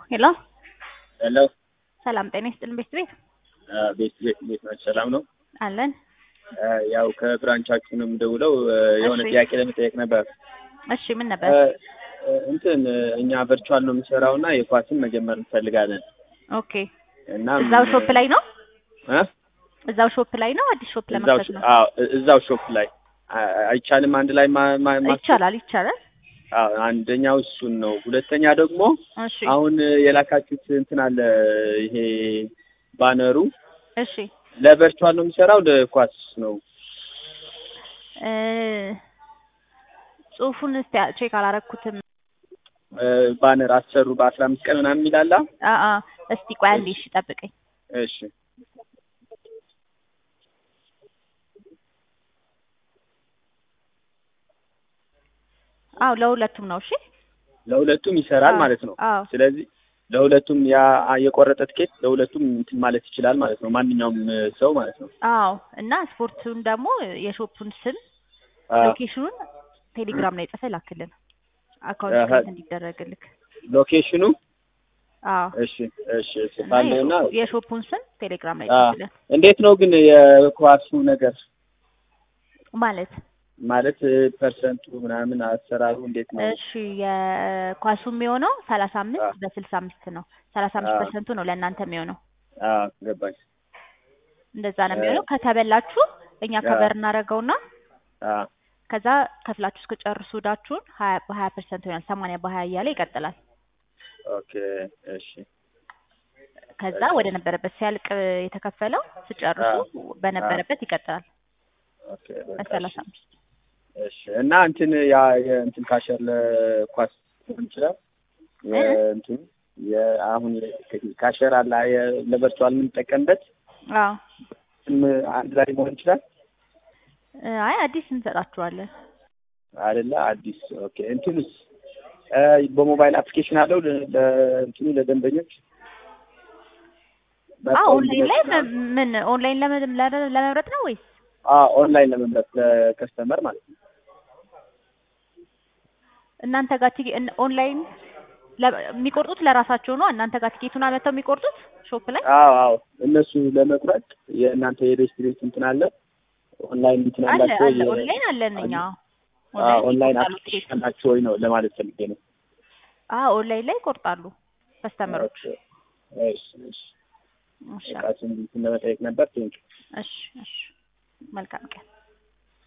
ሄሎ ሄሎ ሰላም ጤና ይስጥልን ቤት ቤት ቤት ቤት ቤት ናቸው። ሰላም ነው። አለን። ያው ከብራንቻችሁ ነው የምደውለው። የሆነ እሺ። ጥያቄ ለመጠየቅ ነበር። እሺ ምን ነበር? እንትን እኛ ቨርቹዋል ነው የምንሰራው እና የኳስን መጀመር እንፈልጋለን ኦኬ እና እዛው ሾፕ ላይ ነው እ? እዛው ሾፕ ላይ ነው አዲስ ሾፕ እዛው ለመክፈት ነው? አዎ እዛው ሾፕ ላይ አ- አይቻልም አንድ ላይ ማ- ማ- ማስ- ይቻላል ይቻላል። አዎ አንደኛው እሱን ነው። ሁለተኛ ደግሞ እሺ አሁን የላካችሁት እንትን አለ ይሄ ባነሩ እሺ ለቨርቹዋል ነው የሚሰራው ለኳስ ነው? እ ጽሁፉን እስቲ ቼክ አላረኩትም። እ፣ ባነር አሰሩ በአስራ አምስት ቀን ምናምን የሚላላ አ አ እስቲ ቆይ አንዴ እሺ ጠብቀኝ። እሺ አዎ ለሁለቱም ነው። እሺ ለሁለቱም ይሰራል አዎ፣ ማለት ነው። አዎ ስለዚህ ለሁለቱም ያ የቆረጠ ትኬት ለሁለቱም እንትን ማለት ይችላል ማለት ነው። ማንኛውም እ፣ ሰው ማለት ነው። አዎ እና ስፖርቱን ደግሞ የሾፑን ስም አዎ። ሎኬሽኑን ቴሌግራም ላይ ጽፈህ ላክልን አካውንት አሀ። ክሬት እንዲደረግልክ። ሎኬሽኑ አዎ እሽ እሽ እና ጽፋለሁ እና የሾ- የሾፑን ስም ቴሌግራም ላይ አ፣ ጽፍልን እንዴት ነው ግን የኳሱ ነገር ማለት ማለት እ፣ ፐርሰንቱ ምናምን አሰራሩ እንዴት ነው? እሺ የኳሱ የሚሆነው ሰላሳ አ፣ አምስት በስልሳ አምስት ነው። ሰላሳ አምስት አ፣ ፐርሰንቱ ነው ለእናንተ የሚሆነው አ፣ ገባኝ። እንደዛ ነው እ፣ የሚሆነው። ከተበላችሁ እኛ አ፣ ከበር እናደርገውና አ፣ ከዛ ከፍላችሁ እስከጨርሱ እዳችሁን ሀያ በሀያ ፐርሰንት ይሆናል። ሰማንያ በሀያ እያለ ይቀጥላል። ኦኬ እሺ ከዛ እሺ ወደ ነበረበት ሲያልቅ የተከፈለው አ፣ ስጨርሱ አ፣ በነበረበት ይቀጥላል ኦኬ በቃ እሺ በሰላሳ አምስት እሺ እና እንትን ያ የእንትን ካሸር ለኳስ ሊሆን ይችላል እ? የእንትን የአሁን ካሸር አለ የ- ለቨርቹዋል የምንጠቀምበት አዎ እም አንድ ላይ መሆን ይችላል እ፣ አይ አዲስ እንሰጣችኋለን። አይደለ? አዲስ ኦኬ። እንትንስ እ፣ በሞባይል አፕሊኬሽን አለው ለ- ለእንትኑ ለደንበኞች አዎ መጥተው ኦንላይን ላይ እንዲመጡ መ- ምን ኦንላይን ለመ- ለመ- ለመምረጥ ነው ወይስ አዎ ኦንላይን ለመምረጥ ለከስተመር ማለት ነው። እናንተ ጋር ቲኬ- እን- ኦንላይን ለ- የሚቆርጡት ለራሳቸው ነው? እናንተ ጋር ቲኬቱን አመተው የሚቆርጡት ሾፕ ላይ? አዎ አዎ እነሱ ለመቁረጥ የእናንተ የሬስቶሬንት እንትን አለ ኦንላይን እንትን አለ አላቸው አለ የ- ኦንላይን አለን እኛ አዎ ኦንላይን ኦንላይን ይቆርጣሉ አፕሊኬሽን ቲኬቱን። አላቸው ወይ ነው ለማለት ፈልጌ ነው። አዎ ኦንላይን ላይ ይቆርጣሉ ከስተመሮች። ኦኬ እሺ እሺ እሺ በቃ እሱን እንትን ለመጠየቅ ነበር። ቴንክ እሺ እሺ መልካም ቀን